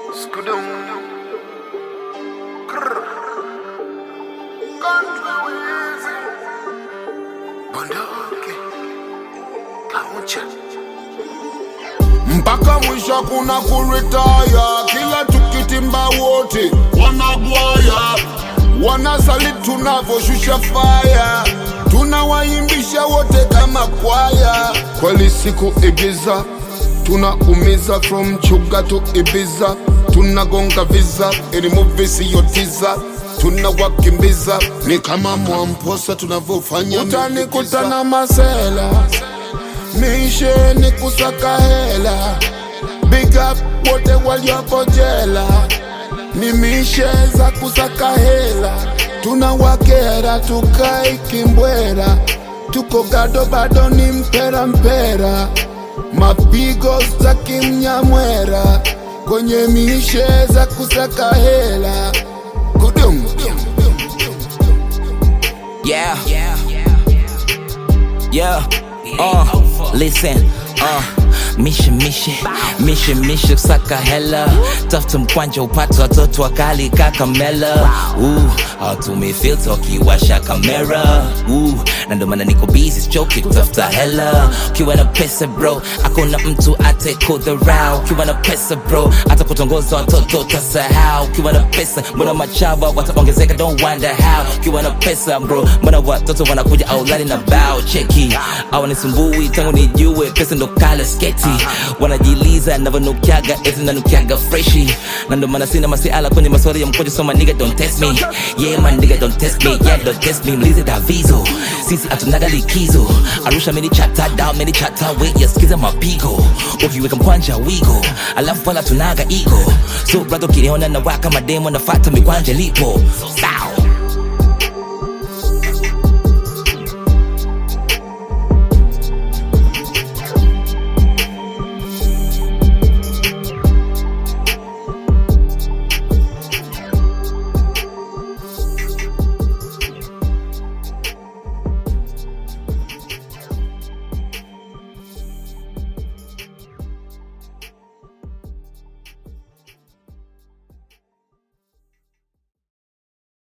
Skudum. Krr. Country Wheezy. Bunduki. Kauncha. mpaka mwisho kuna kuritaya kila tukitimba wote wanagwaya wanasali tunavoshusha faya tunawaimbisha wote kama kwaya kweli siku igiza tunaumiza from chuga to ibiza tunagonga viza ili muvi siyotiza tunawakimbiza ni kama mwamposa tunavyofanya utanikutana masela mishe ni kusaka hela big up wote waliopo jela ni mishe za kusaka hela tunawakera tukai kimbwera tuko gado bado ni mpera mpera mapigo za kimnyamwera kwenye mishe za kusaka hela kudum Yeah. Yeah. Uh, listen. Uh, mishe mishe mishe mishe kusaka hela tafuta mkwanja upate watoto wakali kakamela uh, hawatumii filter wakiwasha kamera uh, na ndo maana niko busy sichoki kutafuta hela ukiwa na pesa bro akuna mtu atekudharau ukiwa na pesa bro hata kutongoza watoto tasahau ukiwa na pesa mbona machawa wataongezeka don't wonder how ukiwa na pesa bro mbona watoto wanakuja aulani na bao cheki awanisumbui tangu nijue pesa ndo kala sketi wanajiliza navyonukiaga eti nanukiaga freshi na ndo maana sina masiala kwenye maswali ya mkojo so my nigga don't test me yeah my nigga don't test me yeah don't test me mlize davizo sisi hatunaga likizo arusha mini chata down mini chata we yasikiza mapigo ukiweka mkwanja wigo alafu wala tunaga ego so brother ukiniona na waka mademo nafata mikwanja lipo Sa